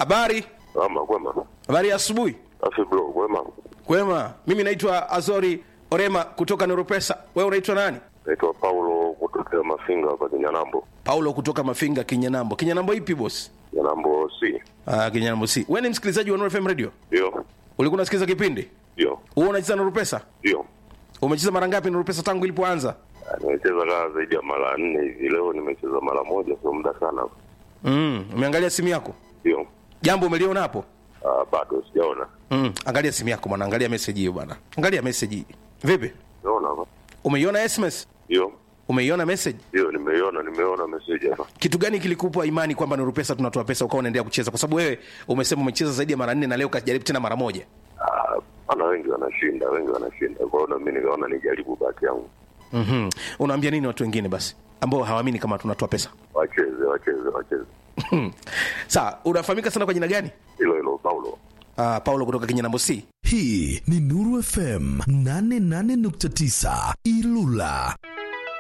habari Ama kwema. habari ya asubuhi Afi bro, kwema. kwema mimi naitwa azori orema kutoka neuropesa wewe unaitwa nani Naitwa Paulo kutokea Mafinga hapa Kinyanambo. paulo kutoka mafinga kinyanambo kinyanambo ipi bosi Kinyanambo C. ah, kinyanambo si wewe ni msikilizaji wa Nuru fm radio Ndio. ulikuwa unasikiliza kipindi Ndio. wewe unacheza neuropesa Ndio. umecheza mara ngapi neuropesa tangu ilipoanza Ah, Nimecheza kaa zaidi ya mara nne hivi. Leo nimecheza mara moja, sio muda sana. mm, umeangalia simu yako Ndio. jambo umeliona hapo Ah, bado sijaona. mm, angalia simu yako bwana angalia message hiyo bwana angalia message hii vipi Naona hapa. umeiona sms Ndio. umeiona message Ndio, nimeiona, nimeona message hapa. kitu gani kilikupa imani kwamba Nuru Pesa tunatoa pesa ukawa unaendelea kucheza? Kwa sababu wewe umesema umecheza zaidi ya mara nne na leo kajaribu tena mara moja. Ah, ana wengi wanashinda, wengi wanashinda. Kwa hiyo na mimi nikaona nijaribu bahati yangu. mm Unaambia nini watu wengine basi ambao hawaamini kama tunatoa pesa? Wacheze, wacheze, wacheze. Sawa, unafahamika sana kwa jina gani? Hilo hilo Paulo. Uh, Paulo kutoka Kinyanambo C. hii ni nuru fm 88.9 ilula